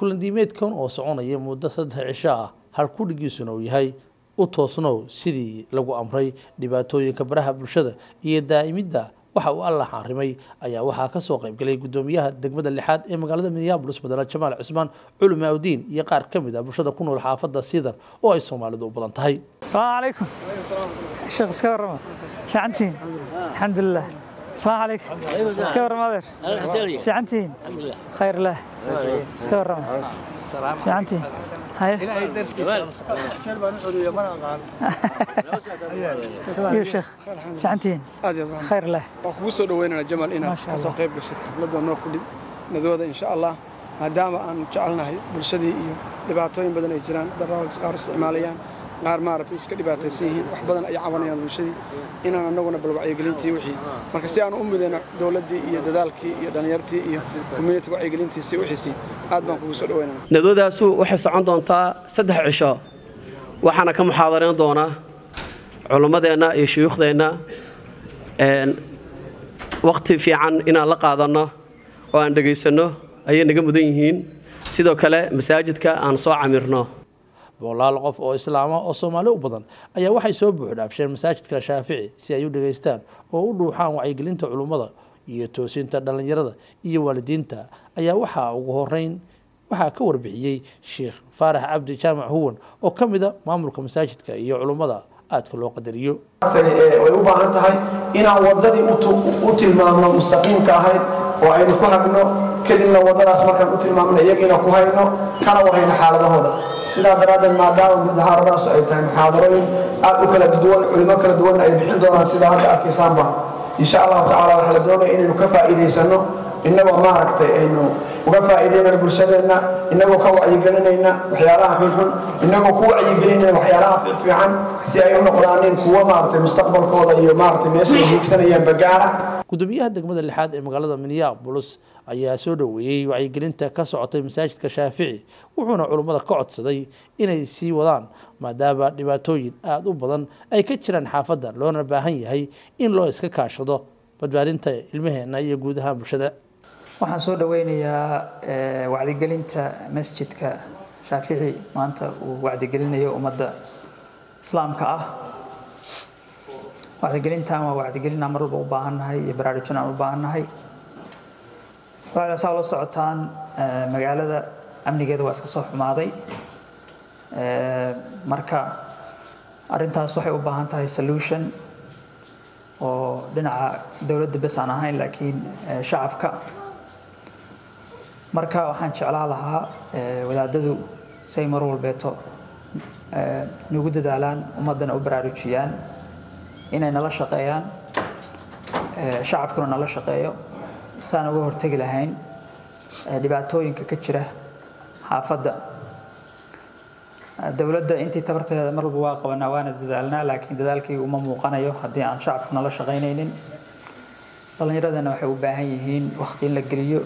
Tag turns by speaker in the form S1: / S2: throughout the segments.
S1: kulandiimeedkan oo soconaya muddo saddex cisho ah halkudhigiisuna uu yahay u toosnow sidii lagu amray dhibaatooyinka baraha bulshada iyo daa'imidda waxa uu alla xaarimay ayaa waxaa ka soo qaybgalay guddoomiyaha degmada lixaad ee magaalada minneabolis madala jamaal cismaan culumi awdiin iyo qaar ka mid ah bulshada ku nool xaafadda siidar oo ay soomaalidu u badan tahay
S2: السلام عليكم شيخ اسكا ورما شعنتين الحمد لله السلام عليكم اسكا ورما مادر شعنتين خير الله اسكا ورما شعنتين هاي يا شيخ شعنتين خير الله
S3: waan kugu soo dhaweynana jamal inaad
S2: Masha
S3: kasoo
S2: Allah.
S3: qayb gashay xafladda noo fudhi nadooda insha allah maadaama aan jecelnahay bulshadii iyo dhibaatooyin badan ay jiraan daraags qaar isticmaalayaan qaar maaragtay iska dhibaataysan yihiin wax badan ay cabanayaan bulshadii inaan annaguna bal wacyigelintii wixii marka si aan u midayno dowladdii iyo dadaalkii iyo dhallinyartii iyo community wacyigelintiisii wixiisii aad baan kugu soo dhaweynana
S4: nadwadaasu waxay socon doontaa saddex cisho waxaana ka muxaadarayn doona culimmadeenna iyo shuyuukhdeenna een, wakhti fiican inaan la qaadanno oo aan dhegaysanno ayay naga mudan yihiin sidoo kale masaajidka aan soo camirno
S1: boqolaal qof oo islaama oo soomaali u badan ayaa waxay soo buuxdhaafsheen masaajidka shaafici si ay u dhegaystaan oo u dhuuxaan wacyigelinta culummada iyo toosinta dhallinyarada iyo waalidiinta ayaa waxaa ugu horeyn waxaa ka warbixiyey sheekh faarax cabdi jaamac huwan oo ka mida maamulka masaajidka iyo culummada aadka loo qadariyo
S5: tani ee way u baahan tahay inaan waddadii u tu- u tilmaamno mustaqiimka ahayd oo aynu ku hagno kadibna waddadaas markaan u tilmaamno iyagiina ku hayno kana warhayno xaaladahooda sidaa daraaddeed maadaama mudahaaradaas ay tahay muxaadarooyin aad u kala duwan culimo kala duwan ay bixin doonaan sidaa hadda arkaysaanba insha allahu tacaala waxaa la doonaya inaynu ka faa'iidaysano innagoo maaragtay aynu uga faa'iideynayno bulshadeenna innagoo ka wacyigelinayna waxyaalaha xunxun innagoo ku wacyigelinayna waxyaalaha fiican si ay u noqdaanin kuwo maaragtay mustaqbalkooda iyo maaragtay meesha ay hiigsanayaan bagaara
S1: gudoomiyaha degmada lixaad ee magaalada minneapolis ayaa soo dhoweeyey wacyigelinta ka socotay masaajidka shaafici wuxuuna culummada ka codsaday inay sii wadaan maadaama dhibaatooyin aada u badan ay ka jiraan xaafadda loona baahan yahay in loo iska kaashado badbaadinta ilmaheenna iyo guud ahaan bulshada
S2: waxaan soo dhaweynayaa eh, wacdigelinta masjidka shaafici maanta uu wacdigelinayo ummadda islaamka ah wacdigelintan waa wacdigelin aan mar walba u baahannahay iyo baraarujin aan u baahannahay waxayna saa ula socotaan eh, magaalada amnigeeda waa iska soo xumaaday Eh, marka arrintaas waxay u baahan tahay solution oo dhinaca dowladda bes aan ahayn laakiin eh, shacabka marka waxaan jeclaa lahaa eh, wadaadadu say mar walbeeto eh, nagu dadaalaan ummaddana u baraarujiyaan inay nala shaqeeyaan eh, shacabkuna nala shaqeeyo saan uga hortegi lahayn eh, dhibaatooyinka ka jira xaafadda dowladda intii tabarteeda mar walba waa qabanaa waana dadaalnaa laakiin dadaalkii uma muuqanayo haddii aan shacabku nala shaqaynaynin dhallinyaradana waxay u baahan yihiin waqti in la geliyo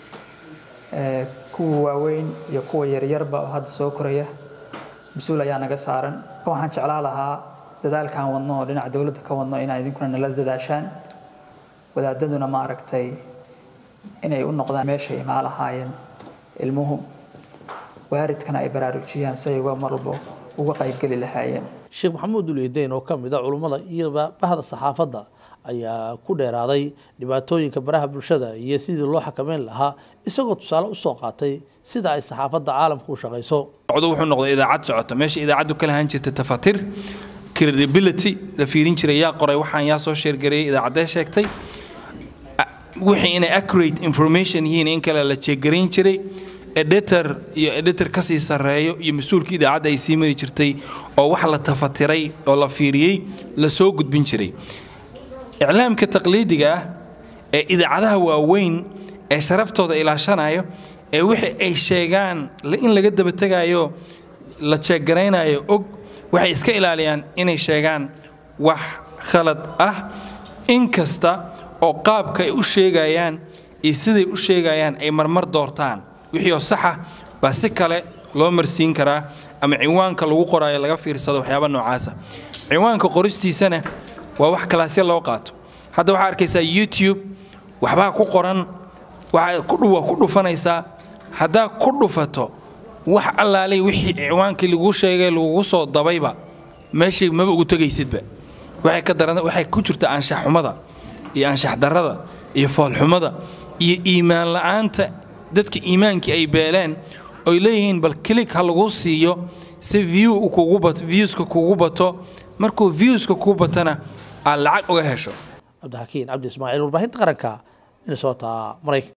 S2: Eh, kuwa waaweyn iyo kuwa yaryarba oo hadda soo koraya mas-uul ayaa naga saaran waxaan jeclaa lahaa dadaalkaan wadno oo dhinaca dowladda ka wadno inaa idinkuna nala dadaashaan wadaadaduna maaragtay inay u noqdaan meeshay imaa lahaayeen ilmuhu waaridkana ay baraarujiyaan si ay uga mar walba uga qaybgeli lahaayeen
S1: sheekh maxamuud uliideyn oo ka mid a culummada iyo bahda saxaafadda ayaa ku dheeraaday dhibaatooyinka baraha bulshada iyo sidii loo xakameyn lahaa isagoo tusaale usoo qaatay sida ay saxaafadda caalamku u shaqayso
S6: socdo wuxuu noqday idaacad socoto meesha idaacaddu ka lahaan jirta tafatir credibility la fiirin jiray yaa qoray waxaan yaa soo sheergareeyay idaacaddee sheegtay A- wixii inay accurate information yihiin in kale la jeegarayn jiray editor iyo editor kasii sarreeyo iyo mas-uulkii idaacadda ay sii mari jirtay oo wax la tafatiray oo la fiiriyey la soo gudbin jiray iclaamka taqliidiga ah ee idaacadaha waaweyn ee sharaftooda ilaashanayo ee wixii ay sheegaan la- in laga daba tegayo la jeegaraynayo og waxay iska ilaaliyaan inay sheegaan wax khalad ah inkasta oo qaabka ay u sheegayaan iyo siday u sheegayaan ay marmar doortaan wixii oo saxa baa si kale loo marsiin karaa ama ciwaanka lagu qoraayo laga fiirsado waxyaaba noocaasa ciwaanka qoristiisana waa wax kalaasya loo qaato hadda waxaa arkaysaa youtube waxbaa ku qoran waxaa ku dhu- waa ku dhufanaysaa haddaa ku dhufato wax allaalay wixii ciwaankii lagu sheegay lagugu soo dabayba meeshii maba ugu tegaysidba waxay ka daran waxay ku jirta anshax xumada iyo anshax darrada iyo foolxumada iyo iimaan la'aanta dadka iimaankii ay beeleen oy leeyihiin bal kilig ha lagu siiyo si view kugu bato viewska kugu bato markuu viewska kugu batana aad lacag uga hesho
S1: cabdixakiin cabdi ismaaciil warbaahinta qaranka minnesota maraykan